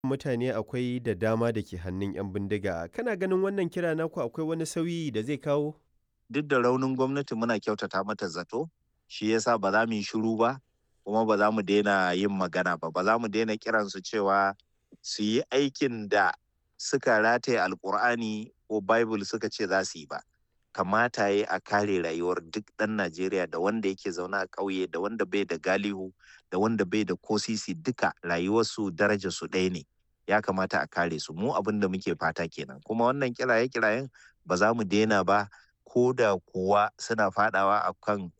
mutane akwai da dama da ke hannun 'yan bindiga. Kana ganin wannan kira naku akwai wani sauyi da zai kawo? Duk da raunin gwamnati muna kyautata mata zato, shi yasa ba za mu yi shiru ba, kuma ba za mu daina yin magana ba, ba za mu daina kiransu cewa su yi aikin da suka rataye alkur'ani ko Bible suka ce za su yi ba. Kamata ya a kare rayuwar duk ɗan Najeriya da wanda yake zaune a ƙauye da wanda bai da galihu da wanda bai da kosisi duka rayuwarsu darajarsu ɗaya ne. Ya kamata a kare su mu abin da muke fata kenan kuma wannan kiraye-kirayen ba za mu daina ba ko da kuwa suna fadawa a kan